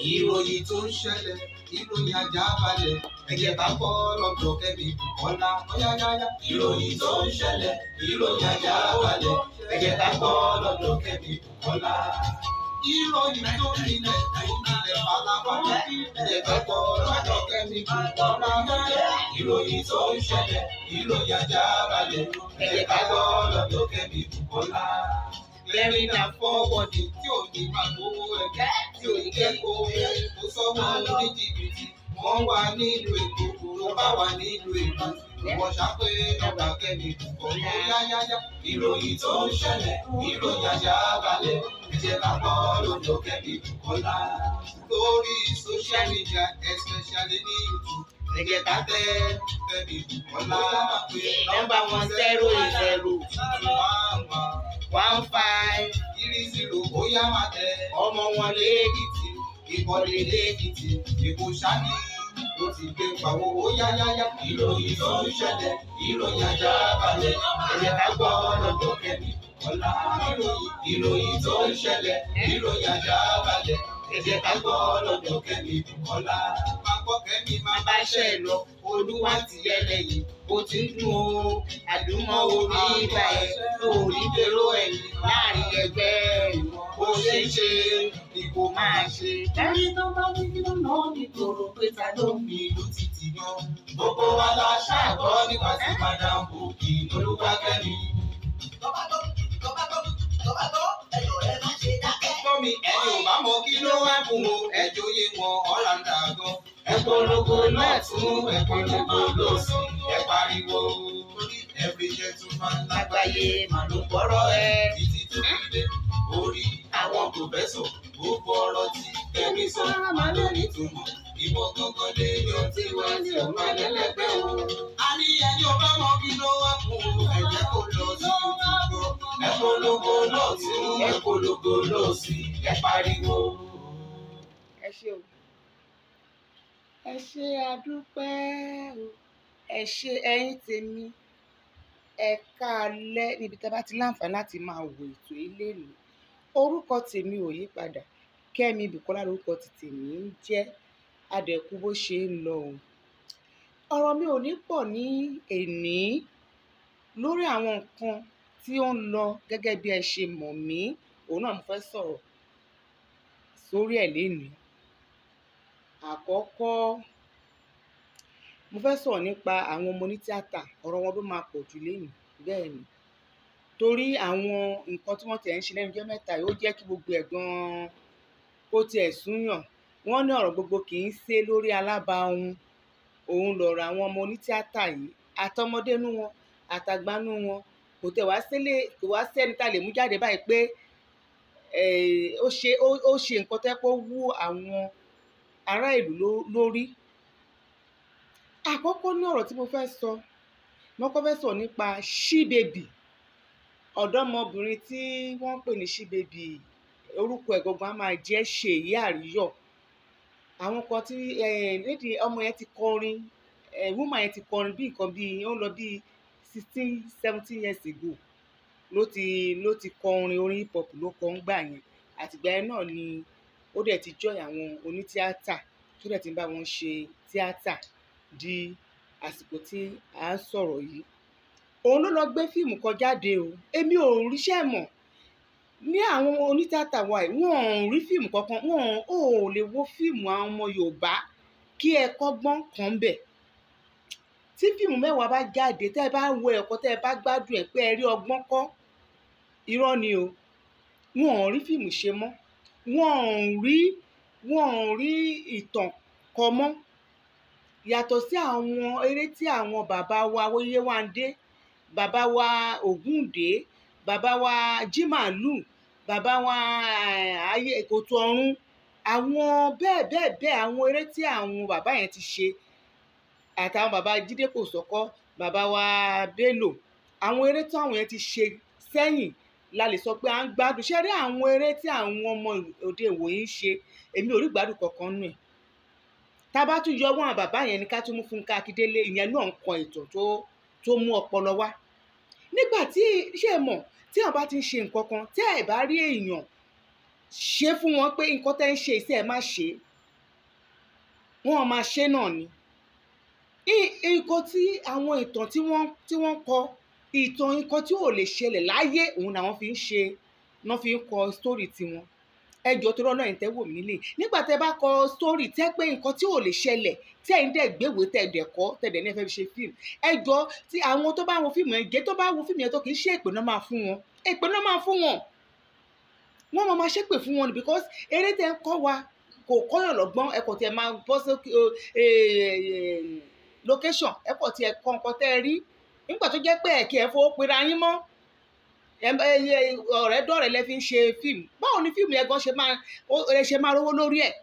ìròyìn tó ń ṣẹlẹ̀ ìròyìn ajá balẹ̀ ẹ jẹ́ ká gbọ́ lọ́dọ̀ Kẹ́mi Bùkọ́lá ọ̀yáyáyá. ìròyìn tó ń ṣẹlẹ̀ ìròyìn ajá balẹ̀ ẹ jẹ́ ká gbọ́ lọ́dọ̀ Kẹ́mi Bùkọ́lá. ìròyìn tó nílẹ̀ tó nílẹ̀ falafala ẹ jẹ́ ká gbọ́ lọ́dọ̀ Kẹ́mi Bùkọ́lá. ìròyìn tó ń ṣẹlẹ̀ ìròyìn ajá balẹ̀ ẹ jẹ́ ká gbọ́ lọ́dọ̀ Kẹ́mi Bùkọ́lá lẹ́rìn náà fọ́wọ́dì tí ò ní máa gbowó ẹ̀jẹ̀ tí ò ní kẹ́kọ̀ọ́ kó sọ́wọ́ ní jìbìtì wọ́n wà nílùú èkó kó bá wà nílùú èkó ìwọ ṣàpè ọgbà Kẹ́mi Bùkọ́lá yáyáyá ìròyìn tó ń ṣẹlẹ̀ ìròyìn ajá balẹ̀ ẹ̀jẹ̀ ká gbọ́ lọ́dọ̀ Kẹ́mi Bùkọ́lá lórí social media especially ní YouTube ẹ̀jẹ̀ ká tẹ Kẹ́mi Bùkọ́lá nọ́mbà wọn zero eight zero one five three zero bóyá máa tẹ ọmọ wọn lé lẹ́ẹ̀kìtì ìkọ́lé lẹ́ẹ̀kìtì èkó sani ló ti gbé pàwọ́ ó yáyáyá. ìròyìn tó ń ṣẹlẹ̀ ìròyìn ajá balẹ̀ ẹ̀yẹ ká gbọ́ lọ́dọ̀ Kẹ́mi Bùkọ́lá. ìròyìn ìròyìn tó ń ṣẹlẹ̀ ìròyìn ajá balẹ̀ ẹ̀yẹ ká gbọ́ lọ́dọ̀ Kẹ́mi Bùkọ́lá. máa gbọ́ Kẹ́mi máa bá ṣẹ́ ẹ lọ olúwa ti yẹ lẹ́yìn bó ti ń dùn ó àdúmọ̀ orí ibà ẹ̀ orí dèrò ẹ̀yìn láàrin ẹgbẹ́ bó ṣe ń ṣe ni kò máa ṣe. ẹni tó bá ní kí ló náà nítorò pé ta ló ń mi ìlú títì yan. gbogbo wa la ṣàgbọ́ nípa tí madam bòkì lolúwa Kẹ́mi. Gbọ́ mi ẹni ò bá mọ kí ló wá fún o ẹjọ́ yé wọn ọ̀rá ń dà gan. Ẹ polongo lọ́tún ẹ polongo lọ́sì ẹ pariwo. Every gentleman lágbàáyé màá ló gbọ́rọ̀ ẹ títí tó fi dé. Orí àwọn pòfẹ́sọ̀ gbogbo ọ̀rọ̀ tí Kẹ́mi sọ máa ló nítumọ̀. Ìwọ gangan lè yan tí wọ́n ti ò máa lẹ́lẹ́gbẹ́ o. A ní ẹni ò bá mọ kí ló wá fún o ẹ jẹ́ kó lọ sí YouTube ẹ polongo lọ́tún ẹ polongo lọ́sì ẹ pariwo. ẹ ṣé o ẹ ṣé adúpẹ́ o ẹ ṣé ẹ̀yin tèmi ẹ káalẹ́ níbi tá a bá ti láǹfààní láti máa wo ètò ilé mi orúkọ tèmi ò yí padà Kẹ́mi Bùkọ́lá lórúkọ ti tèmi ń jẹ́ adẹ̀kú bó ṣe ń lọ o ọ̀rọ̀ mi ò ní pọ̀ ní èní lórí àwọn nǹkan tí ó ń lọ gẹ́gẹ́ bí ẹ ṣe mọ̀ mí òun náà mo fẹ́ sọ̀rọ̀ sórí ẹ̀ lénìí àkọ́kọ́ mo fẹ́ sọ̀rọ̀ nípa àwọn ọmọ onítíátà ọ̀rọ̀ wọn ló máa pọ̀ jù lénìí bẹ́ẹ̀ ni torí àwọn nǹkan tí wọ́n tẹ̀ ń ṣe lẹ́nu jẹ́ mẹ́ta yìí ó jẹ́ kí gbogbo ẹ̀ gan-an kó tiẹ̀ súnyàn wọ́n ní ọ̀rọ̀ gbogbo kì í ṣe lórí alábàáhùn òun lọ̀rọ̀ àwọn ọmọ onítíátà yìí àtọmọdénú wọn àtàgbánú wọn kò tẹ̀ wá sílé kò wá sẹ́ni tá a lè mú jáde báyìí pé ó ṣe ó ṣe nǹkan tẹ́ pé ó wú àwọn ará ìlú lórí àkọ́kọ́ ní ọ̀rọ̀ tí mo fẹ́ sọ mo kọ́ fẹ́ sọ nípa ṣíbèbì ọ̀dọ́mọbìnrin tí wọ́n ń pè ní ṣíbèbì orúkọ ẹ̀ gangan á máa jẹ́ ṣèyí àríyọ̀ àwọn kan tí lédi ọmọ yẹn ti kọrin woman yẹn ti kọrin bí nǹkan bíi ó ń lọ bíi sixteen seventeen years ago ló ti ló ti kọ orin orin hip hop ló kọ ń gbà yẹn àtìgbà yẹn náà ni ó dẹ̀ ti join àwọn onítíátà tó dẹ̀ ti ń bá wọn ṣe tíátà di àsìkò tí à ń sọ̀rọ̀ yìí òun ló lọ gbé fíìmù kan jáde o èmi ò ríṣẹ́ mọ̀ ní àwọn onítíátà wa yìí wọn ò rí fíìmù kankan wọn ò lè wo fíìmù àwọn ọmọ Yorùbá kí ẹ kọ́gbọ́n kan bẹ̀ tí fíìmù mẹ́wàá bá jáde tẹ́ ẹ bá wo ẹ̀kọ́ tẹ́ ẹ bá gbádùn ẹ̀ pé ẹ rí ọgbọ́n kọ́ irọ́ ni o wọn ò rí fíìmù ṣe mọ́ wọn ò rí wọn ò rí ìtàn kọ mọ́ yàtọ̀ sí àwọn eré tí àwọn bàbá wa Yéwándé bàbá wa Ògúndé bàbá wa Jímàlù bàbá wa ayé Kòtò Ọ̀run àwọn bẹ́ẹ̀ bẹ́ẹ̀ bẹ́ẹ̀ àwọn eré tí àwọn bàbá yẹn ti ṣe àtàwọn bàbá Jídé Kòsọ́kọ́ bàbá wa Bello àwọn eré tí àwọn yẹn ti ṣe sẹ́yìn la lè sọ pé à ń gbádùn ṣé rí àwọn eré tí àwọn ọmọ òde ìwòyí ń ṣe èmi ò rí gbádùn kankan nù ẹ̀ tá a bá tún yọ wọn bàbá yẹn ní ká tún mú Fúnkẹ́ Akíndélé ìyẹn náà ń kọ ìtàn tó tó mú ọpọlọ wá nígbà tí ṣé mọ̀ tí àwọn bá ti ń ṣe nǹkan kan tẹ́ ẹ̀ bá rí èèyàn ṣe fún wọn pé nǹkan tẹ́ ń ṣe iṣẹ́ ẹ̀ má ṣe wọ́n máa ṣe náà ni I- nǹkan tí àwọn ìtàn tí wọ́n tí wọ́n kọ ìtàn nǹkan tí ò lè ṣẹlẹ̀ láyé òun làwọn fi ń ṣe náà fi ń kọ sítórì tiwọn ẹjọ́ tó rọ́nà ìtẹ́ wò mí nílé nígbà tẹ́ bá kọ sítórì tẹ́ pé nǹkan tí ò lè ṣẹlẹ̀ tí ẹ̀yin dẹ̀ gbéwèé tẹ̀ dẹ̀ kọ́ tẹ̀ dẹ̀ ní ẹ fẹ́ fi ṣe fíìmù ẹjọ́ tí àwọn tó bá wo fíìmù yẹn gé tó bá wo fíìmù yẹn tó kì í ṣe èpè náà máa fún wọn èpè náà máa fún wọn wọ́n máa máa ṣépè fún wọn ni because eré tẹ́ ń kọ́ wa kò kọ́yàn lọ́gbọ́n ẹ̀kọ́ tí ẹ máa bọ́ sókè o, eh, eh, location ẹ̀kọ́ tí ẹ kọ́ nǹkan tẹ́ ẹ rí nígbà tó jẹ́ pé ẹ̀kí ẹ̀ fowó pera yín mọ́ ẹ- ẹ- ẹ- ọ̀rẹ́ dọ̀rẹ́ lẹ fi ń ṣe fíìmù báwo ni fíìmù yẹn gan ṣe máa ó- ẹ ṣe máa rówó lórí ẹ̀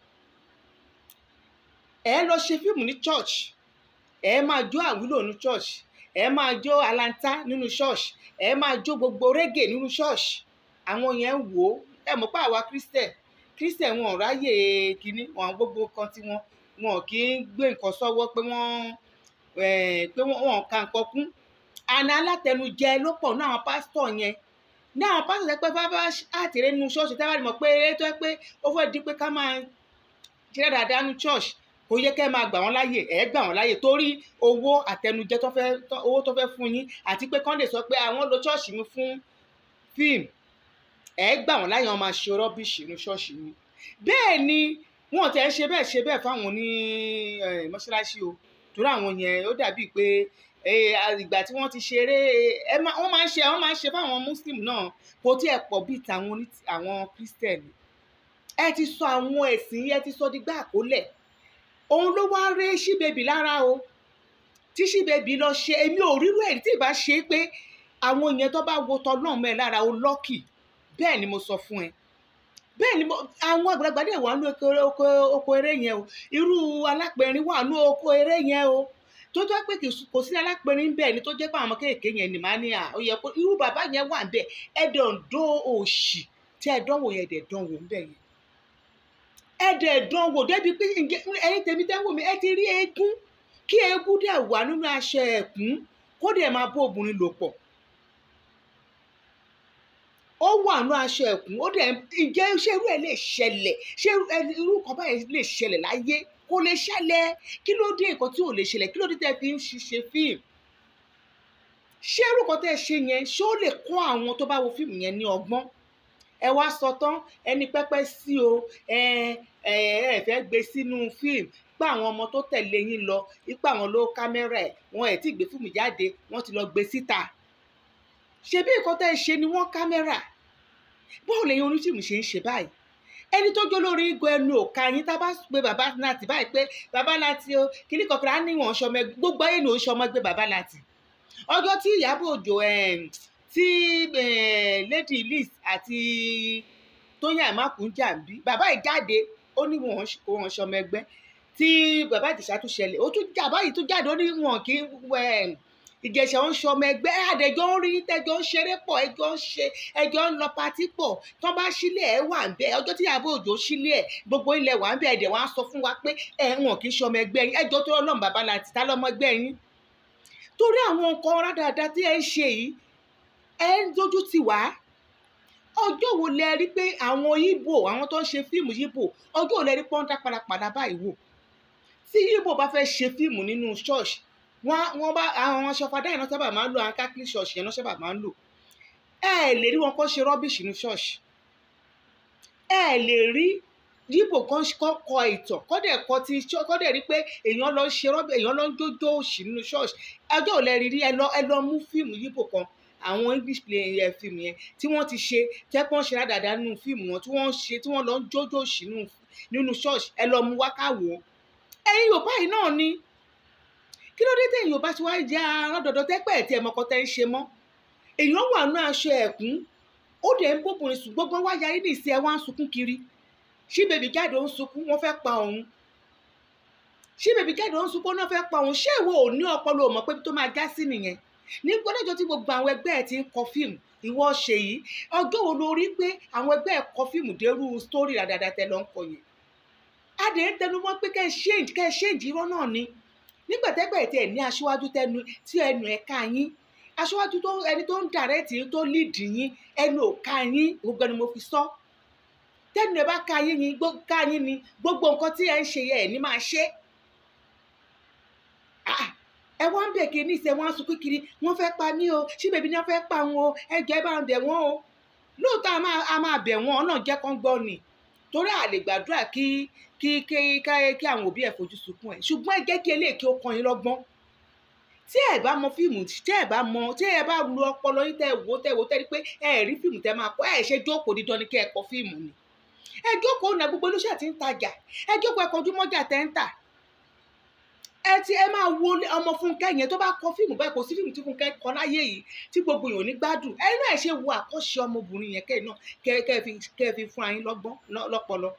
ẹ lọ ṣe fíìmù ní church ẹ máa jó àwílò ní church ẹ máa jó alanta nínú church ẹ máa jó gbogbo reggae nínú church àwọn yẹn ń wò ó ẹ mọ̀ pé àwa christian christian wọn ò ráyè kínní wọn gbogbo kan tí wọn wọn kì í gbé nǹkan sọ́wọ́ pé wọ́n eh, pé wọ́n wọn ka nǹkan kún àná alátẹnujẹ ló pọ̀ ní àwọn pásítọ̀ yẹn ní àwọn pásítọ̀ yẹn pé bábá àtìrẹ́ nínú ṣọ́ọ̀ṣì táwa rí mọ̀ pé eré tó yẹ pé ó fẹ́ di pé ká máa ṣeré dáadáa ní church kò yẹ kẹ́ ẹ máa gbà wọ́n láàyè ẹ̀ gbà wọ́n láàyè torí owó àtẹnujẹ tó fẹ́ tó- owó tó fẹ́ fún yín àti pé kán lè sọ pé àwọn lo church mi fún fíìmù ẹ̀ gbà wọ́n láàyè wọn máa ṣe rọ́bìṣì ní ṣọ́ọ̀ṣì mi bẹ́ẹ̀ ni wọn tẹ̀ ń ṣe bẹ́ẹ̀ ṣe bẹ́ẹ̀ fáwọn ní eh, mọ́ṣáláṣí o torí àwọn yẹn ó dàbí pé eh, ìgbà tí wọ́n ti ṣeré ẹ má- wọ́n máa ń ṣe wọ́n máa ń ṣe fáwọn muslim náà kò tí ẹ̀ pọ̀ bíi tàwọn oní àwọn christian ẹ ti sọ àwọn ẹ̀sìn yẹn ti sọ dígbà àkólẹ̀ òun ló wá ré ṣíbẹ̀bì lára o tí ṣíbẹ̀bì lọ ṣe èmi ò rírú ẹ̀ tí ì bá ṣe é pé àwọn yẹn tó bá wo tọ́ náà mẹ́ lára o lọ́kì bẹ́ẹ̀ ni mo sọ fún ẹ bẹ́ẹ̀ ni mo àwọn àgbàlagbà dẹ̀ wà ní oko oko oko eré yẹn o irú alápẹ̀rin wà ní oko eré yẹn o tó jẹ́ pé kì í s- kò sí alápẹ̀rin bẹ́ẹ̀ ni tó jẹ́ pé àwọn ọmọ kéèké yẹn ni màá ní à ó yẹ kó irú bàbá yẹn wà bẹ́ẹ̀ ẹ̀dọ̀ ń dó òṣì tí ẹ dánwò yẹn ẹ̀dẹ̀ dánwò ń bẹ̀ yẹn ẹ̀dẹ̀ dánwò débi pé ǹjẹ́ ẹ̀yin tèmi dánwò mi ẹ ti rí eégún kí eégún dẹ̀ wà nínú aṣọ ẹ̀kún kó dẹ̀ máa bó obìnrin lò pọ̀ ó wà nínú aṣọ ẹ̀kún ó dẹ̀ ǹjẹ́ ṣé irú ẹ̀ lè ṣẹlẹ̀ ṣé irú- ẹ- irú nǹkan báyìí lè ṣẹlẹ̀ láyé kò lè ṣẹlẹ̀ kí ló dé nǹkan tí ò lè ṣẹlẹ̀ kí ló dé tẹ́ fi ń ṣiṣẹ́ fíìmù ṣé irú nǹkan tẹ́ ṣe yẹn ṣé ó lè kọ́ àwọn tó bá wo fíìmù yẹn ní ọgbọ́n ẹ wá sọ tán ẹni pẹ́pẹ́ sí o ẹ ẹ ẹ fẹ́ gbé sínú fíìmù pé àwọn ọmọ tó tẹ̀lé yín lọ ipa àwọn ló kámẹ́rà ẹ̀ wọn ẹ̀ tí gbé fíìmù jáde wọ́n ti lọ gbé síta ṣebí nǹkan tẹ́ ẹ ṣe ni wọ́n kámẹ́rà báwo lẹ́yìn onífíìmù ṣe ń ṣe báyìí ẹni tó jó lórí igun ẹnu òka yín tá a bá pe bàbá láti báyìí pé bàbá láti o kíní kọkànlá á níwọ̀n ṣọmọ ẹgbẹ́ gbogbo ayé ni òun ṣọmọ ẹgbẹ́ bàbá láti ọjọ́ tí Ìyábọ̀ Òjó em, tí eh, Lady Liz àti Tóyìn Àmàkù ń jà ń bí bàbá yìí jáde ó ní wọn kò wọn ṣọmọ ẹgbẹ́ tí bàbá Ìjẹ̀ṣà tún ṣẹlẹ̀ ó tún jà báyìí tún jáde ó ní wọn kì í em, Ìjẹ̀ṣà ń ṣọmọ ẹgbẹ́ àdẹjọ́ ń rí tẹjọ́ ń ṣeré pọ̀ ẹjọ́ ń ṣe ẹjọ́ ń lọ patí pọ̀ tán bá sílẹ̀ ẹ̀ wà ń bẹ́ ọjọ́ tí Ìyábọ̀ Òjó sílẹ̀ ẹ̀ gbogbo ilẹ̀ wà ń bẹ́ ẹ̀dẹ̀ wọ́n á sọ fún wa pé ẹ̀ wọn kì í ṣọmọ ẹgbẹ́ yín ẹjọ́ tó lọ́nà bàbá láti ta lọ́mọ ẹgbẹ́ yín torí àwọn nǹkan rádaràda tí ẹ ń ṣe yìí ẹ ń dojú tì wá ọjọ́ wo lẹ rí pé àwọn Ìgbò àwọn tó ń ṣe fíìmù Ìgbò ọjọ́ wo lẹ rí pọ́ńdà padàpadà báyìí wò tí Ìgbò bá fẹ́ ṣe fíìmù nínú ṣọ́ọ̀ṣì wọ́n wọ́n bá àwọn aṣọ́fadá yẹn náà sábà máa ń lò àwọn catholic ṣọ́ọ̀ṣì yẹn náà sábà máa ń lò ẹ lè rí wọn kó ṣe rọ́bìṣì ní ṣọ́ọ̀ṣì ẹ lè rí yíbò kan kọ́ kọ ìtàn kọ́dẹ̀ kọ ti ṣọ́ kọ́dẹ̀ rí pé èèyàn lọ ń ṣe rọ́bì èèyàn lọ ń jójó òṣì nínú ṣọ́ọ̀ṣì ẹjọ́ ò lẹ rí rí ẹ lọ ẹ lọ mú fíìmù yíbò kan àwọn english play ẹ fíìmù yẹn tí wọ́n ti ṣe tẹ́pọ́n ṣe rádàdà nínú fíìmù wọn tí wọ́n ṣe tí wọ́n lọ ń jójó òṣì nínú- nínú ṣọ́ọ̀ṣì ẹ lọ mú wákàwọ́ ẹ̀yin yorùbá yìí náà ni kí ló dé tẹ̀yin yorùbá tí wàá jẹ́ arọ́dọ̀dọ̀ tẹ́pẹ́ ẹ̀ tí ẹ̀ mọ́kọ́ tẹ́ ń ṣe mọ́ èèyàn wà nínú aṣọ ẹ̀kún ó dẹ̀ ń bóbìnrin sùn gbogbo wá yarí ní ìsìn ẹ̀ wá ń sunkún kiri ṣí bèbí jáde ó ń sunkún wọ́n fẹ́ pa òun ṣí bèbí jáde ó ń sunkún wọ́n fẹ́ pa òun ṣé ìwọ ò ní ọpọlọ ò mọ̀ pé ibi tó máa já sí nìyẹn ní gbọ́dọ̀jọ́ tí gbogbo àwọn ẹgbẹ́ ẹ̀ ti ń kọ fíìmù ìwọ ṣe yìí ọjọ́ wo ló rí pé àwọn ẹgbẹ́ ẹ̀ kọ fíìmù dérú sítórì ràdàdà tẹ lọ ń kọ yẹn adé ń tẹnu mọ́ pé kẹ́ ẹ ṣéǹjì kẹ́ ẹ ṣéǹjì irọ́ náà ni nígbà tẹ́gbẹ́ ẹ̀ tí ẹ̀ ní aṣíwájú tẹnu tí ẹnu ẹ̀ ká yín aṣíwájú tó ẹni tó ń dàrẹ́tì yín tó líìdì yín ẹnu ò ká yín gbogbo ẹni mo fi sọ tẹnu ẹ bá ká yín ni gbó- ká yín ni gbogbo nǹkan tí ẹ ń ṣe yẹ ẹ ní máa ṣe ẹ wá ń bẹ̀ kiri ní ìṣẹ́ wọn á sunkún kiri wọ́n fẹ́ pa mí o ṣí bèbí ni wọ́n fẹ́ pa wọn o ẹ jẹ́ bá ń bẹ̀ wọ́n o lóòótọ́ a máa a máa bẹ̀ wọ́n náà jẹ́ kán gbọ́ ni torí a lè gbàdúrà kí kí kí kí àwọn òbí ẹ̀ fojú sunkún ẹ̀ ṣùgbọ́n ẹ jẹ́ kí eléyìí kí ó kàn yín lọ́gbọ́n tí ẹ bá mọ fíìmù tí ẹ bá mọ tí ẹ bá lu ọpọlọ yín tẹ wò tẹ wò tẹ rí pé ẹ rí fíìmù tẹ máa kọ ẹ ṣe jókòó dídán ni kí ẹ kọ fíìmù ni ẹ jókòó náà gbogbo olóṣèlú ti ń tajà ẹ jókòó ẹ kọjú mọ́jà tẹ́ ń tà ẹ ti ẹ máa wo ọmọ Fúnkẹ́ yẹn tó bá kọ fíìmù báyìí kò sí fíìmù tí Fúnkẹ́ kọ láyé yìí tí gbogbo èèyàn ní gbádùn ẹ náà ṣe wo àkọ́ṣe ọmọbìnrin yẹn kẹ́ẹ̀ náà kẹ́ kẹ́ fi kẹ́ fi fún ayín lọ́gbọ́n lọ́pọlọ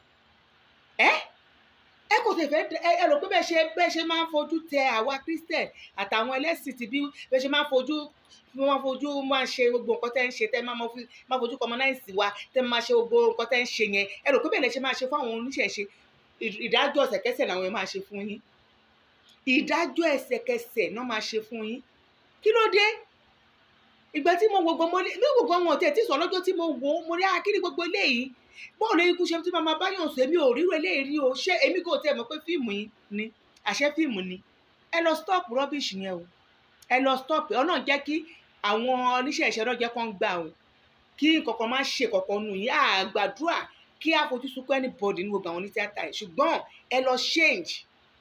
ẹ ẹ kò tẹ̀ fẹ́ ẹ ẹ rò pé bẹ́ẹ̀ ṣe bẹ́ẹ̀ ṣe máa ń fojú tẹ àwa Christian àtàwọn ẹlẹ́sìn ti bí bẹ́ẹ̀ ṣe máa ń fojú máa fojú máa ṣe gbogbo nǹkan tẹ́ ń ṣe tẹ́ máa fi máa fojú kọmọnáìsì wa tẹ́ máa ṣe gbogbo nǹkan tẹ́ ń ṣe yẹn ẹ rò pé bẹ́ẹ̀ lẹ ṣe máa ṣe fún àwọn oníṣẹ̀ṣe ìdájọ́ ẹsẹ̀kẹsẹ̀ làwọn yẹn máa ṣe fún yín ìdájọ́ ẹsẹ̀kẹsẹ̀ náà máa ṣe fún yín kí ló dé ìgbà tí mo gbogbo mo ní gbogbo àwọn ọ̀tẹ̀ tí sọ lọ́jọ́ tí mo wò ó mo rí akíní gbogbo eléyìí bọ́ọ̀ lórí ikú ṣe tí màmá báyọ̀ sọ èmi ò ríro eléyìí rí o ṣé èmi kò tẹ̀ mọ̀ pé fíìmù yìí ni àṣẹ fíìmù ni ẹ lọ stop rubbish yẹn o ẹ lọ stop ẹ ọ̀nà jẹ́ kí àwọn oníṣẹ́ ìṣẹ́ náà jẹ́ kán gbà o kí nǹkankan má ṣe kankan nù yín àgbàdúrà kí àfojú sunkún anybody ní gbogbo àwọn onítíátà yìí ṣùgbọ́n ẹ lọ change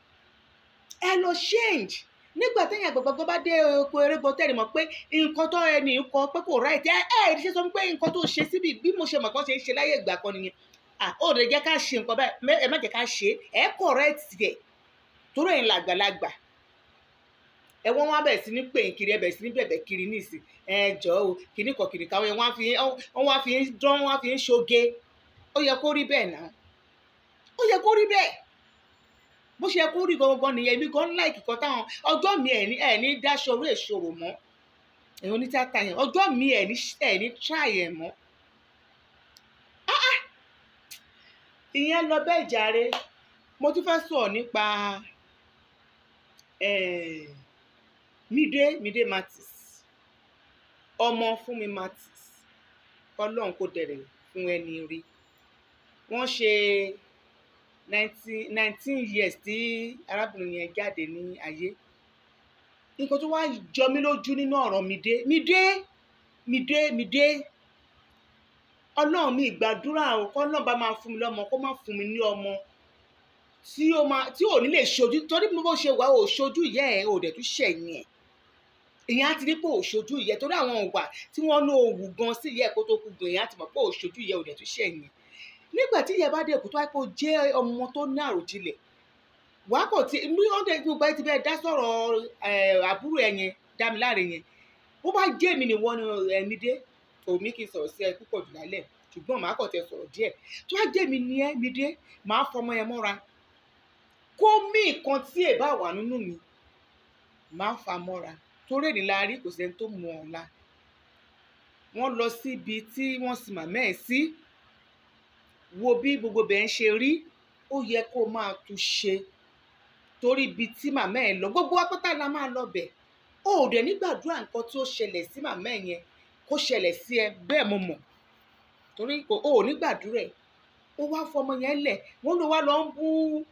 ẹ lọ change nígbà téèyàn gbọgbọgbọ bá dé oko erébọ tẹ́lẹ̀ mọ̀ pé nǹkan tó ẹni kọ pé kò right ẹ ẹ ṣe sọ pé nǹkan tó ṣe síbi bí mo ṣe mọ̀ kán ṣe ń ṣe láyé ìgbà kan nìyẹn à ó lè jẹ́ ká ṣe nǹkan báyìí ẹ má jẹ́ ká ṣe ẹ correct ẹ̀ torí ẹ̀yin làgbàlagbà ẹ wọ́n wá bẹ̀rẹ̀ sí ní pè ń kiri ẹ bẹ̀rẹ̀ sí ní bẹ̀bẹ̀ kiri níìsín ẹ jọ o kìíní kan kìíní kan wọ́n fi wọ́n wá fi ń dán wọ́n fi ń ṣoge ó yẹ kó rí bẹ́ẹ̀ náà ó yẹ kó rí bẹ́ẹ̀ bó ṣe kó rí gangan nìyẹn èmi gan láìkì kan táwọn ọjọ́ mi ẹ̀ ní ẹ̀ ní dáṣọ orí èṣòro mọ́ ẹ̀yin onítàtà yẹn ọjọ́ mi ẹ̀ ní ẹ̀ ní try ẹ̀ mọ́ ìyẹn lọ bẹ́ẹ̀ jàre mo tún fẹ́ sọ̀rọ̀ nípa Mide Mide Martins ọmọ Fúnmi Martins ọlọ́run kò dẹ̀rẹ̀ fún ẹni rí wọ́n ṣe nineteen years tí arábìnrin yẹn jáde ní ayé nǹkan tó wá jọ mí lójú nínú ọ̀rọ̀ Mide Mide Mide Mide ọlọ́run mi ìgbàdúrà o kọ́ náà bá máa fún mi lọ́mọ kó má fún mi ní ọmọ tí ó máa tí ò ní lè ṣojú torí bó ṣe wà ó ṣojú ìyá ẹ̀ ò dẹ̀ tún ṣẹ̀yìn ẹ̀ ìyẹn á ti rí pé ò ṣojú ìyá torí àwọn òwà tí wọ́n ní òwú gan sí ìyá ẹ̀ kó tó kú gan ìyẹn á ti mọ̀ pé ò ṣojú ìyá ò dẹ̀ tún ṣẹ̀yìn ẹ̀ nígbà tí ìyá bá dé èkó tó wáyé pé ó jẹ́ ọmọ tó ní àròjinlẹ̀ wàá kò tí bí wọ́n dẹ̀ gbogbo ẹ ti bẹ́ẹ̀ dá sọ̀rọ̀ àbúrò ẹ̀ yẹn Dámiláre yẹn bó bá jẹ́ èmi ni wọ́n ní ẹ̀mí dé òmí kì í sọ̀rọ̀ sí ẹ púpọ̀ jù lálẹ́ ṣùgbọ́n màá kàn tẹ sọ̀rọ̀ díẹ̀ tó wá jẹ́ mi ní ẹ́ mi dé màá fọmọ yẹn mọ́ra kó mí nǹkan tí ẹ bá wà nínú mi màá fa mọ́ra torí èdè la rí kò sẹ́ni tó mọ ọ̀la wọ́n lọ síbi tí wọ́n sì màmá ẹ̀ sí wo bí gbogbo bẹ́ẹ̀ ń ṣe rí ó yẹ kó máa tún ṣe torí ibi tí màmá ẹ̀ lọ gbogbo apáta la máa lọ bẹ̀ ó dẹ̀ nígbàdúrà nǹkan tó ṣẹlẹ̀ sí màmá ẹ̀ yẹn kó ṣẹlẹ̀ sí ẹ bẹ́ẹ̀ mo mọ̀ torí kò ó nígbàdúrà ẹ̀ ó wá fọmọ yẹn lẹ̀ wọ́n ló wá lọ ń bú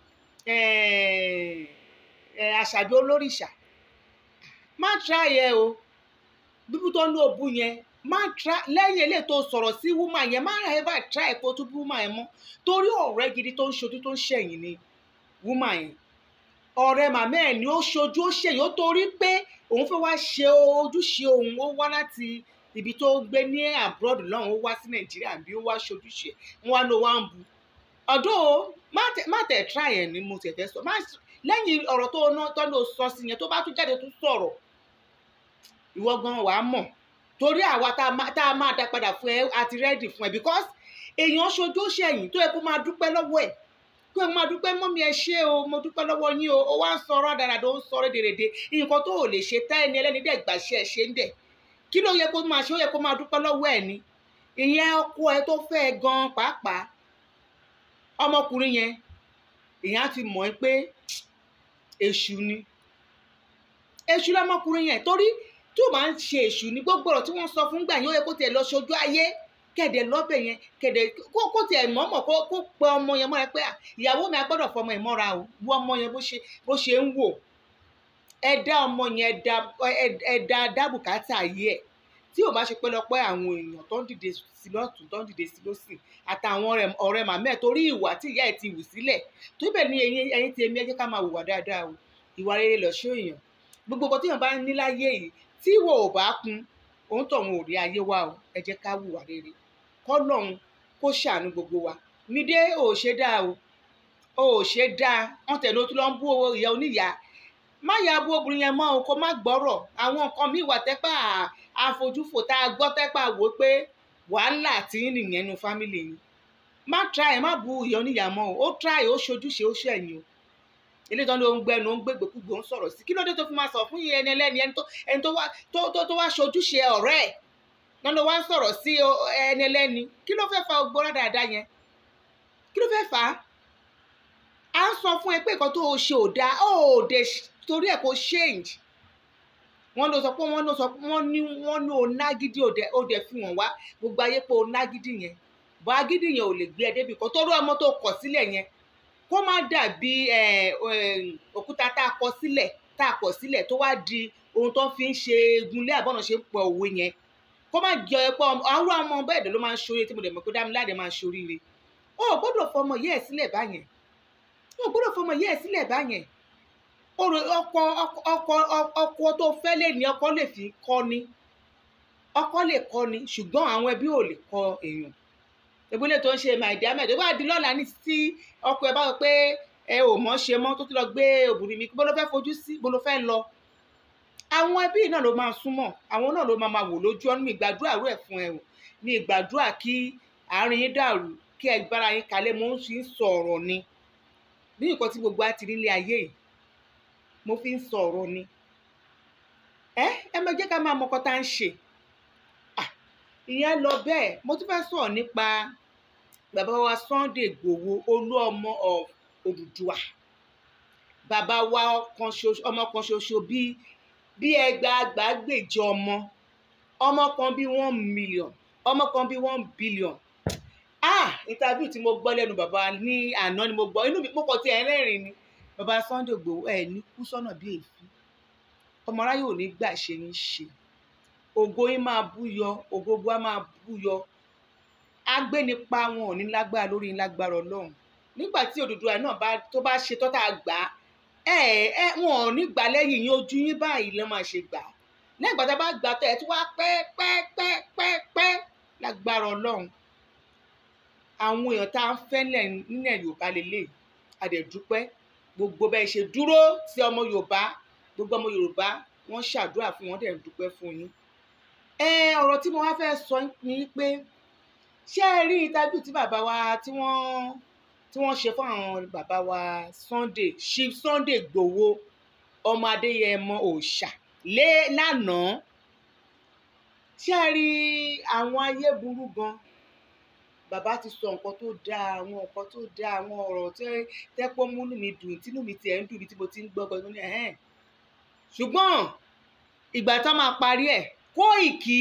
àṣàbí olórìṣà má tra yẹ o bíbú tó ń lo òbú yẹn má tra lẹ́yìn eléyìí tó sọ̀rọ̀ sí wúmà yẹn má ra ever try kó tún bú wúmà yẹn mọ́ torí ọ̀rẹ́ gidi tó ń ṣojú tó ń ṣẹ̀yìn ni wúmà yẹn ọ̀rẹ́ màmá ẹ̀ ni ó ṣojú ó ṣẹ̀yìn ó torí pé òun fẹ́ wá ṣe ojúṣe òun ó wá láti ibi tó gbé ní abroad lọ́hùn ó wá sí nàìjíríà bí ó wá ṣojúṣe wọn wá ló wá ń bu ọ̀dọ́ má tẹ̀ try ẹ̀ ni mo tẹ̀ fẹ́ sọ lẹ́yìn ọ̀rọ̀ tó ná tó ló sọ sí yẹn tó bá tún jáde tún sọ̀rọ̀ ìwọ gan wàá mọ̀ torí àwa tá a máa dá padà fún ẹ àti rẹ́dì fún ẹ because èèyàn ṣojú ṣẹ̀yìn tó yẹ kó máa dúpẹ́ lọ́wọ́ ẹ̀ kó ẹ máa dúpẹ́ mọ́mí ẹ ṣé o mo dúpẹ́ lọ́wọ́ yín o ó wá ń sọ̀rọ̀ dáradára ó ń sọ̀rọ̀ dèrèdè nǹkan tó ò lè ṣe tá ẹni ẹlẹ́ni dẹ̀ gbàṣẹ́ ẹ ṣe ń dẹ̀ kí ló yẹ kó máa ṣe ó yẹ kó máa dúpẹ́ lọ́wọ́ ẹ̀ ni ìyẹn ọkọ ẹ tó fẹ́ ẹ gan pàápàá ọmọkùnrin yẹn ìyẹn á ti mọ̀ ẹ́ pé èṣù ni èṣù lọmọkùnrin yẹn torí tí ó máa ń ṣe èṣù ní gbogbo ọ̀rọ̀ tí wọ́n sọ fún gbà yẹn ó yẹ kó tiẹ̀ lọ ṣojú ayé kẹ̀dẹ̀ lọ́bẹ̀ yẹn kẹ̀dẹ̀ kó kó tiẹ̀ mọ̀ọ́mọ̀ kó kó pe ọmọ yẹn mọ́ra pé ìyàwó mi a gbọ́dọ̀ fọmọ ẹ̀ mọ́ra o wo ọmọ yẹn bó ṣe bó ṣe ń wò ẹ dá ọmọ yẹn ẹ dá ẹ- ẹ dá dábùkátà ayé ẹ̀ tí ò bá ṣe pẹ́lọpẹ́ àwọn èèyàn tó ń dìde sí lọ́tún tó ń dìde sí lọ́sì àtàwọn ọ̀rẹ́ ọ̀rẹ́ màmá ẹ̀ torí ìwà tí ìyá ẹ̀ ti wù sílẹ̀ tó bẹ̀ ní ẹyin ẹyin tí èmi ẹ jẹ́ ká máa hùwà dáadáa o ìwà rere lọ̀ṣọ́ èèyàn gbogbo nǹkan tí èèyàn bá ní láyé yìí tí ìwọ ò bá kún òun tọ̀hún ò rí ayé wa o ẹ jẹ́ ká hùwà rere kọ́lọ́hún kó ṣàánú gbogbo wa mídé ò ṣe dáa o ò ṣe dáa wọn tẹ̀lé o tún lọ ń bú owó ìyá oníyàá má yà bú obìnrin yẹn mọ́ o kó má gbọ́rọ̀ àwọn nǹkan míì wà tẹ́pà àfojúfò tá a gbọ́ tẹ́pà wò pé wàhálà tí ń nìyẹn nu fámìlì yìí má try má bú ìyá oníyàá mọ́ o ó try ó ṣojúṣe ó ṣẹ̀yìn o eléyìí tó ń lo ń gbẹnu ó ń gbégbèkúgbò ń sọ̀rọ̀ sí kí ló dé tó fi máa sọ fún ẹni ẹlẹ́ni ẹni tó ẹni tó wá tó tó tó wá ṣojúṣe ọ̀rẹ́ ẹ̀ náà ló wá ń sọ̀rọ̀ sí o- ẹni ẹlẹ́ni kí ló fẹ́ fa ogbó dáadáa yẹn kí ló fẹ́ fà á à ń sọ fún ẹ pé nǹkan tó o ṣe ò dáa ó ò dé torí ẹ̀ kó change wọ́n ló sọ pé wọ́n ló sọ pé wọ́n ní wọ́n ní o nágídí ò dẹ̀ ó dẹ̀ fi wọ́n wá gbogbo ayé pé o nágídí yẹn bọ́ agídí yẹn ò lè gbé ẹ débi kan torí ọmọ tó kọ̀ sílẹ̀ yẹn kó má dàbí ẹ, ẹ, òkúta tá a kọ sílẹ̀ tá a kọ̀ sílẹ̀ tó wá di ohun tó fi ń ṣe egunlé àbọ̀nà ṣe ń pọ̀ òwe yẹn kó má jọ ẹ pé ọmọ- àwọn ọmọ bẹ́ẹ̀ dẹ̀ ló máa ń ṣoríire tí mo dẹ̀ mọ̀ pé Dámiláre máa ń ṣoríire o ò gbọ́dọ̀ fọmọ yẹ́ ẹ̀ sílẹ̀ báyẹn o ò gbọ́dọ̀ fọmọ yẹ́ ẹ̀ sílẹ̀ báyẹn ọ̀rọ̀ ọkọ ọkọ ọkọ ọkọ tó fẹ́ lè ní ọkọ lè fi kọ́ ni ọkọ lè kọ́ ni ṣùgbọ́n àwọn ẹbí ò lè kọ́ èèyàn ìbúlẹ̀ tó ń ṣe màìdí ahmed ó bá di lọ́la ní tí ọkọ ẹ bá sọ pé ẹ ò mọ̀ ṣe mọ́ tó ti lọ gbé obìnrin mi bó ló fẹ́ fojú sí bó ló fẹ́ lọ àwọn ẹbí náà ló máa súnmọ́ àwọn náà ló máa máa wò lójú ọ́nú mi ìgbàdúrà rú ẹ̀ fún ẹ o mi ìgbàdúrà kí àárín yín dàrú kí ẹ gbára yín kalẹ̀ mo ń fi ń sọ ọ̀rọ̀ ni bí nǹkan tí gbogbo á ti rí ilé ayé yìí mo fi ń sọ ọ̀rọ̀ ni ẹ ẹ máa jẹ́ ká máa mọ ọkọ tá à ń ṣe Ah, ìyẹn lọ bẹ́ẹ̀ mo tún fẹ́ sọ̀rọ̀ nípa bàbá wa Sunday Igboho olú ọmọ of Odùduwà bàbá wa kan ṣoṣo ọmọ kan ṣoṣo bíi bí ẹgbàágbàágbèje ọmọ ọmọ kan bíi one million ọmọ kan bíi one billion ah interview tí mo gbọ́ lẹ́nu bàbá ní àná ni mo gbọ́ inú mi púpọ̀ tí ẹ̀ ń rẹ́rìn ni bàbá Sunday Igboho ẹ̀ ní kú sọ́nà bíi èéfín ọmọ aráyé ò ní gbà ṣe yín ṣe ògo yín máa búyọ ògógó á máa búyọ agbénipa wọn ò ní lágbára lórí yín lágbára Ọlọ́run nígbà tí Odùduwà náà bá tó bá ṣe tọ́ta gbà á ẹ ẹ wọn ò ní gbà lẹ́yìn yín ojú yín báyìí ló máa ṣe gbà á lẹ́yìn ìgbà tá a bá gbà tẹ̀ ẹ́ tí wá pẹ́ pẹ́ pẹ́ pẹ́ pẹ́ lágbára Ọlọ́run àwọn èèyàn tá à ń fẹ́ nílẹ̀ Yorùbá lélẹ̀ àdẹ̀dúpẹ́ gbogbo bẹ́ẹ̀ ṣe dúró sí ọmọ Yorùbá gbogbo ọmọ Yorùbá wọ́n ṣàdúrà fún wọn dẹ̀ ń dúpẹ́ fún yín ẹ ọ̀rọ̀ tí mo wá fẹ́ sọ ni pé ṣé ẹ rí ìtajú tí bàbá wa tí wọ́n tí wọ́n ṣe fún àwọn bàbá wa Sunday Chief Sunday Igboho ọmọ Adéyẹmọ òòṣà lé lánàá ṣé ẹ rí àwọn ayé burú gan bàbá ti sọ nǹkan tó dáa àwọn nǹkan tó dáa àwọn ọ̀rọ̀ tẹ́ tẹ́pọ́ múnú mi dùn tínú mi tiẹ̀ ń dùn bí tí mo ti ń gbọ́ gan ní ẹ̀hẹ́n ṣùgbọ́n ìgbà tá máa parí ẹ̀ Kóìkì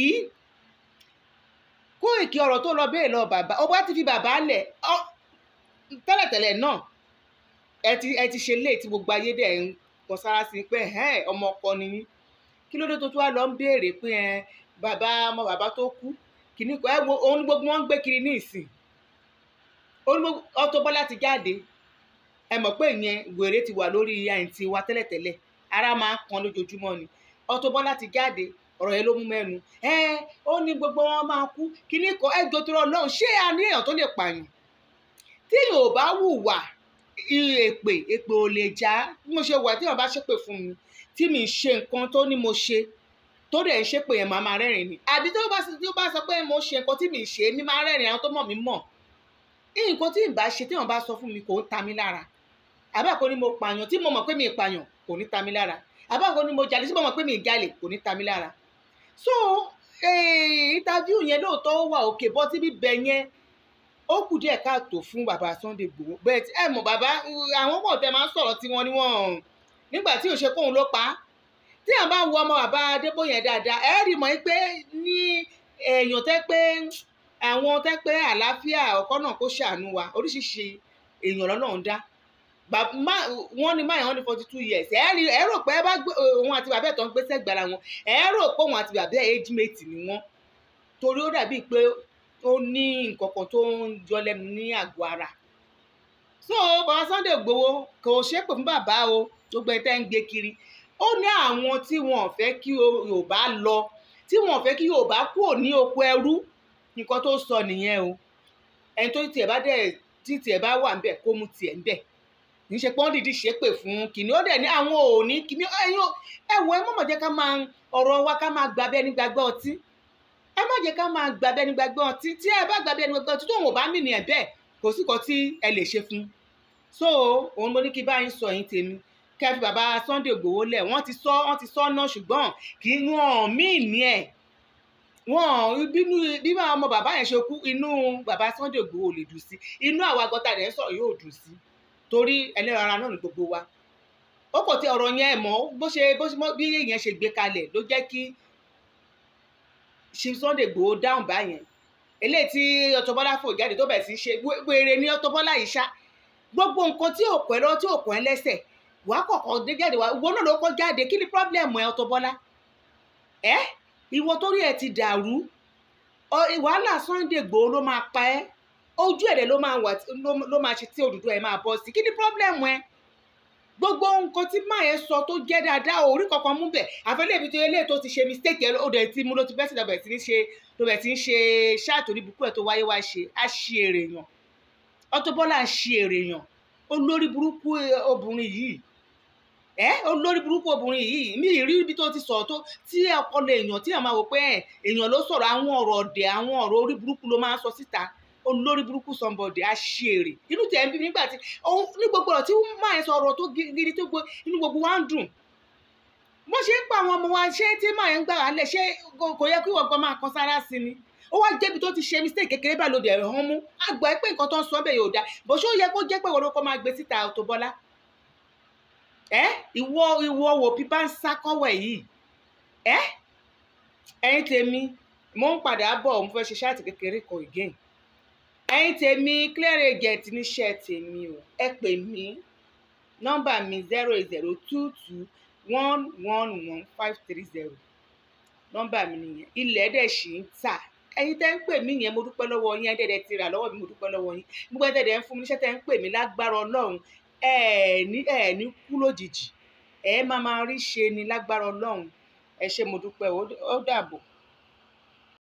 Kóìkì ọ̀rọ̀ tó lọ bẹ́ẹ̀ lọ bàbá ó bá ti fi bàbá lẹ̀ ọ́ tẹ́lẹ̀tẹ́lẹ̀ náà ẹ ti ẹ ti ṣe léè tí gbogbo ayé dẹ̀ ń kan sára sí pé ẹ̀hẹ́n ọmọ ọkọ ni yín kí ló dé tó tún wá lọ ń béèrè pé ẹ bàbá ọmọ bàbá tó kú kìíní kan ẹ wo òun ní gbogbo wọn ń gbé kiri ní ìsìn òun ní gbogbo Auto Bola ti jáde ẹ mọ̀ pé ìyẹn wèrè ti wà lórí àìntí wa tẹ́lẹ̀tẹ́lẹ̀ ara máa ń kan lójoojúmọ́ ni Auto Bola ti jáde ọ̀rọ̀ yẹn ló mú mẹ́nu ẹ ó ní gbogbo wọn máa kú kìíní kan ẹ jọ tó rọ náà ṣé a ní èèyàn tó lè pààyàn tí yóò bá hùwà èpè èpè ò lè já bí mo ṣe wà tí wọn bá ṣépè fún mi tí mi ṣe nǹkan tó ní mo ṣe tó dẹ̀ ń ṣépè yẹn màá máa rẹ́rìn ni àbí tó bá tó bá sọ pé mo ṣe nǹkan tí mi ṣe mi máa rẹ́rìn àwọn tó mọ̀ mí mọ̀ nǹkan tí n bá ṣe tí wọn bá sọ fún mi kò ń ta mí lára àbáko ni mo pààyàn tí mo mọ̀ pé mi pààyàn kò ní ta mí lára àbáko ni mo jalè tí mo mọ̀ pé mi jalè kò ní ta mí lára so interview yẹn lóòótọ́ ó wà òkè bọ́ tí bíbẹ̀ yẹn ó kù díẹ̀ káàtó fún bàbá Sunday Igboho bẹ́ẹ̀ ẹ mọ̀ bàbá àwọn pọ̀ tẹ máa ń sọ̀rọ̀ tiwọn ni wọ́n nígbà tí ò ṣe kóun ló pa á tí àwọn bá ń wo ọmọ bàbá Adébóyè dáadáa ẹ rí mọ̀ pé ní èèyàn tẹ́ pé àwọn tẹ́ pé àlàáfíà ọkọ náà kó ṣàánú wa oríṣiríṣi èèyàn lọ́nà ń dá wọ́n ní máyà wọ́n ní forty two years ẹ rí ẹ rò pé ẹ bá gbé òun àti bàbá ẹ̀ tó ń gbé sẹ́gbàrà wọn ẹ rò pé òun àti bàbá ẹ̀ age mate ni wọ́n torí ó dàbíi pé ó ní nǹkan kan tó ń yọ lẹ́nu ní àgọ́ ara so bàbá Sunday Igboho kò ṣépè fún bàbá o gbogbo ẹ̀ tẹ́ ń gbé kiri ó ní àwọn tí wọn ò fẹ́ kí Yorùbá lọ tí wọn ò fẹ́ kí Yorùbá kúrò ní oko ẹrú nǹkan tó sọ nìyẹn o ẹni tó tiẹ̀ bá dẹ̀ tí tiẹ̀ bá wà ńbẹ̀ kó mu tiẹ̀ ńbẹ̀ kì í ṣe pé wọ́n dìdí ṣépè fún kìnní ó dẹ̀ ní àwọn ò ní kìnní ẹ̀yin ẹ̀wọ̀ ẹ mọ̀mọ̀ jẹ́ ká máa ọ̀rọ̀ wa ká máa gbàbẹ́ ní gbàgbọ́ ọtí ẹ má jẹ́ ká máa gbàbẹ́ ní gbàgbọ́ ọtí tí ẹ bá gbàbẹ́ ní gbàgbọ́ ọtí tóun ò bá mì ní ẹ̀ bẹ́ẹ̀ kò sí kan tí ẹ lè ṣe fún so òun mo ní kí báyìí sọ yín tèmi kẹ́ fi bàbá Sunday Igboho lẹ̀ wọ́n ti sọ wọ́n ti sọ náà ṣùgbọ́n kì í wọ́n mí ní ẹ̀ wọ́n bínú bí ọmọ bàbá yẹn ṣe kú inú bàbá Sunday Igboho lè dùn sí inú àwa gọta rẹ̀ sọ̀rọ̀ yóò dùn sí torí ẹlẹ́ran ara náà ní gbogbo wa ó kò tí ọ̀rọ̀ yẹn mọ́ bó ṣe bó ṣe bí yẹn ṣe gbé kalẹ̀ ló jẹ́ kí ṣe Sunday Igboho dáhùn báyẹn eléyìí tí Auto Bola fò jáde tó bẹ̀ sí ṣe wèrè ní Auto Bola yìí ṣá gbogbo nǹkan tí ò pẹ́ lọ tí ò pẹ́ lẹ́sẹ̀ wàá kọ̀kọ́ dé jáde wá ìwọ náà ló kọ́ jáde kí ni pọ́blẹ́mù ẹ Auto Bola ẹ ìwọ torí ẹ ti dàrú wàhálà Sunday Igboho ló máa pa ẹ́ ojú ẹ̀rẹ̀ ló máa wà ló máa ṣe tí òdùdó ẹ̀ máa bọ́ sí kí ni pọ́blẹ́mù ẹ gbogbo nǹkan tí máa yẹn sọ tó jẹ́ dáadáa orí kankan mú bẹ̀ àfẹ́lẹ́ ibi tó yẹ léè tó ti ṣe mistake ẹ̀ ó dẹ̀ ti mú ló ti bẹ́sẹ̀ lọ́bẹ̀ tí ń ṣe tó bẹ̀ tí ń ṣe ṣáàtò orí bukú ẹ̀ tó wáyé wá ṣe á ṣe èrè yàn Auto Bola ń ṣe èrè yàn olórí burúkú obìnrin yìí ẹ olórí burúkú obìnrin yìí mi ì rí ibi tó ti sọ̀rọ̀ tó tí ọpọlọ èèyàn tí àwọn máa wò pé èèyàn ló sọ̀rọ̀ àwọn ọ̀rọ̀ ọ̀dẹ̀ àwọn ọ̀rọ̀ orí burúkú ló máa ń sọ síta olórí burúkú somebody aṣèrè inú tẹ̀ ń bí nígbà tí ní gbogbo ọ̀rọ̀ tí wọ́n máa ń sọ ọ̀rọ̀ tó gidi tó gbó inú gbogbo wa ń dùn bó ṣe ń pa àwọn ọmọ wa ṣé tí máa ń gbà wá lẹ̀ ṣé kò yẹ kí wọ́n gan máa kan sára sí ni ó wá jẹ́bi tó ti ṣe mistake kékeré bá lòdì ẹ̀rọ hàn mú àgbà ẹ pé nǹkan tó ń sọ bẹ́ẹ̀ yóò dáa bó ṣó yẹ kó jẹ́ pé wọ́n ló kọ́ máa gbé síta Auto Bola ẹ ìwọ ìwọ wò pípa ń sá kọ́wọ̀ yìí ẹ ẹ̀yin tèmi mo ń padà bọ̀ mo fẹ́ ṣe ṣáàtì kékeré kan again ẹ̀yin tèmi clear agent níṣẹ́ tèmi o ẹ pè mí nọ́mbà mi zero eight zero two two one one one five three zero nọ́mbà mi nìyẹn ilẹ̀ dẹ̀ ṣì ń tà ẹ̀yin tẹ́ ń pè mí yẹn mo dúpẹ́ lọ́wọ́ yín ẹ̀dẹ̀dẹ̀ ti rà lọ́wọ́ mi mo dúpẹ́ lọ́wọ́ yín gbogbo ẹ̀dẹ̀dẹ̀ ń fún mi níṣẹ́ tẹ́ ń pè mí lágbára ọlọ́run ẹ̀ ní ẹ̀ ní kú lójijì ẹ̀ máa máa rí ṣe ni lágbára ọlọ́run ẹ ṣé mo dúpẹ́ ó dàbọ̀.